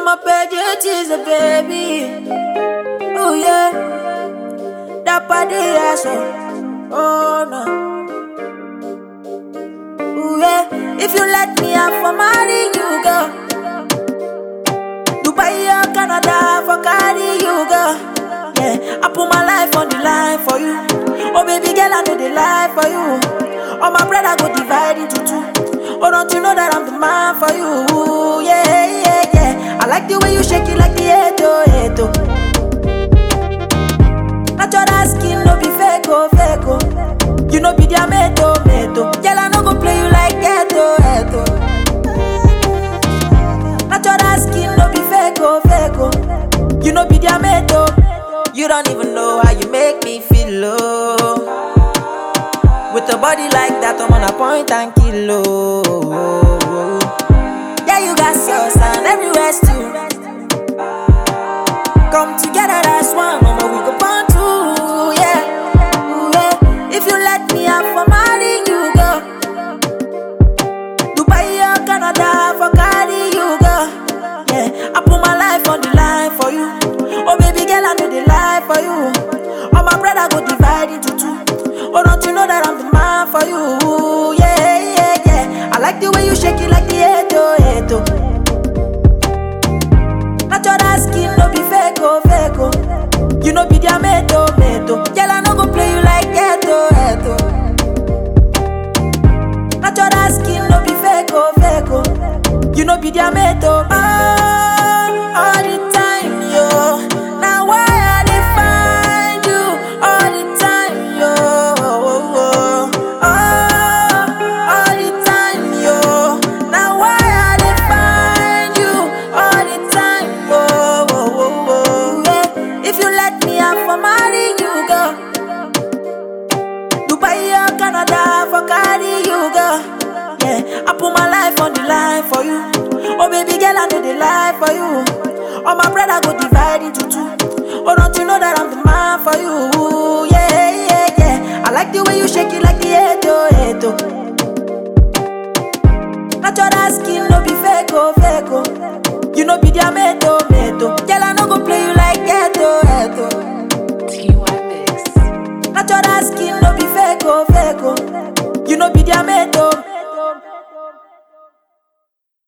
my budget is a baby. Oh yeah, that body ass oh no. Oh yeah, if you let me, I for marry you, girl. Dubai or Canada for carry you, girl. Yeah, I put my life on the line for you. Oh baby girl, I know the life for you. All my brother go divide into two. Oh, don't you know that I'm the man for you? Yeah, yeah, yeah. I like the way you shake it like the eto, eto. Natural skin, no be fake, oh, fake, oh. You know be their meto, meto. Girl, I no go play you like eto, eto. Natural skin, no be fake, oh, fake, oh. You know be their meto. You don't even know how you make me feel, oh. With a body like that, I'm on a point and kill, oh. Yeah, you got sauce and everywhere too. Come together, that's one, mama, we go born two, yeah. Ooh, yeah. If you let me, I'm for marry you, girl. Dubai or Canada for carry you, girl. Yeah, I put my life on the line for you. Oh, baby girl, I know the life for you. All my brother go divide into two. Oh, don't you know that I'm the man for you? Yeah, yeah, yeah. I like the way you shake it like the eto, eto. Natural skin, no be fake, oh, fake, oh. You know be their meto, meto. Girl, I no go play you like eto, eto. Natural skin, no be fake, oh, fake, oh. You know be their meto. Oh, all the time, yo. Now why I dey find you all the time, yo? Oh, oh, oh. all the time, yo. Now why I dey find you all the time, oh, oh, oh, oh. Yeah. If you let me, I for marry you, girl. Dubai or Canada for carry you, girl. Yeah, I put my life on the line for you. Oh baby girl, I know the life for you. All my brother